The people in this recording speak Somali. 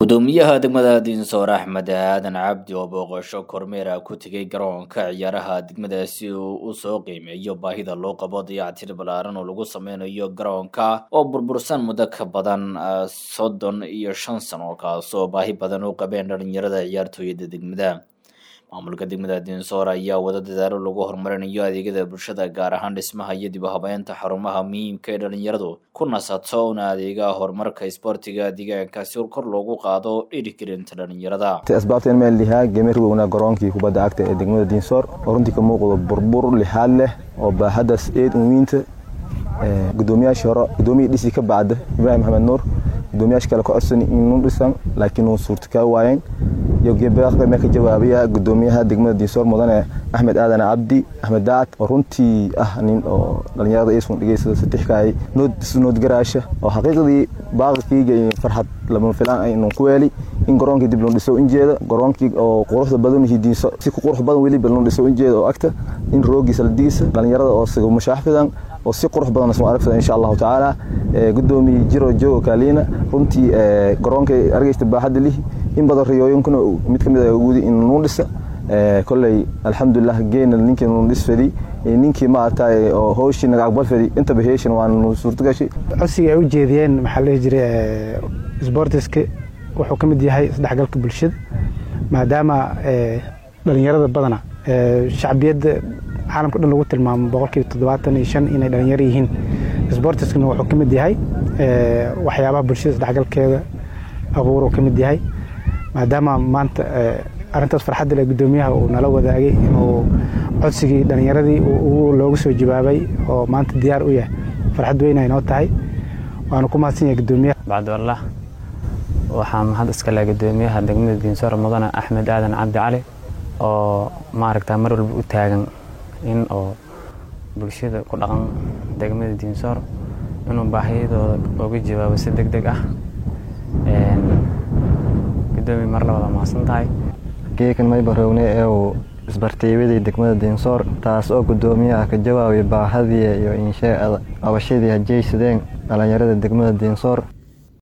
gudoomiyaha degmada diinsoor axmed aadan cabdi oo booqasho kormeera ku tegay garoonka ciyaaraha degmada si uu u soo qiimeeyo baahida loo qabo dayactir ballaaran oo lagu sameynayo garoonka oo burbursan muddo ka badan soddon iyo shan sano kaasoo baahi badan u qabeen dhalinyarada ciyaartooyada degmada maamulka degmada diinsoor ayaa wada dadaalo lagu horumarinayo adeegyada bulshada gaar ahaan dhismaha iyo dib u habeynta xarumaha muhiimka ee dhalinyaradu ku nasato una adeega horumarka isboortiga deegaanka si kor loogu qaado dhiirigelinta dhalinyarada asbaabta in meel lihaa gemerigowna garoonkii kubadda cagta ee degmada diinsoor oo runtii ka muuqdo burbur lixaad leh oo baahadaas eed uwiinta gudoomiyaashii hore gudoomiyii dhisi ka bacda ibraahim maxamed nuur gudoomiyaasha kale ka codsan inuu dhisan laakiin uu suurtakaa waayeen yogeebaqdame ka jawaabaya gudoomiyaha degmada diinsoor mudane axmed aadan cabdi axmed daacad oo runtii ah nin oo dhalinyarada isun dhegeysada satixkaay noodgaraasha oo xaqiiqdii baaqilkiiga iyo farxad lama filaan ay inuu ku weeli in garoonkii dib loo dhiso injeeda garoonkii oo quruxda badan diinso si ku qurux badan weliba loo dhiso injeeda oo agta in roogiisa la digisa dhalinyarada oo siga mushaaxfidan oo si qurux badan soo aragsan insha allahu tacaala gudoomiye jiro joogo kaaliina runtii garoonka argeysta baaxadda lihi in badan riyooyinkuna mid ka mid ah wudi in nuu dhisa kolley alxamdulilah geena ninkii nuu dhis fadi ninkii maaragtay oo howshii naga aqbal fadi intaba heeshan waa nuu suurtagashay codsiga ay u jeediyeen maxaa la dhihi jiray sbortiska wuxuu ka mid yahay isdhexgalka bulshada maadaama dhalinyarada badana shacbiyadda caalamka dhan lagu tilmaamo boqolkiiba toddobaatan iyo shan inay dhalinyaro yihiin sbortiskana wuxuu ka mid yahay waxyaabaha bulshada isdhexgalkeeda abuuruu ka mid yahay maadaama maanta arrintaas farxadda le gudoomiyaha uu nala wadaagay inuu codsigii dhalinyaradii loogu soo jawaabay oo maanta diyaar u yahay farxad weyna inoo tahay waanu ku mahadsan yahay gudoomiyaha bacdwallah waxaa mahad iskale gudoomiyaha degmada diinsoor mudane axmed aadan cabdi cali oo maaragta mar walba u taagan in oo bulshada ku dhaqan degmada diinsoor inuu baahiyadooda uga jawaabo si deg deg ah gudoomiya mar labada mahadsan tahay geekan maybarowne ee uu isbartiibadii degmada diinsoor taas oo gudoomiyaha ka jawaabay baahadii iyo insheeada qabashadii hajeysadeen dhalinyarada degmada diinsoor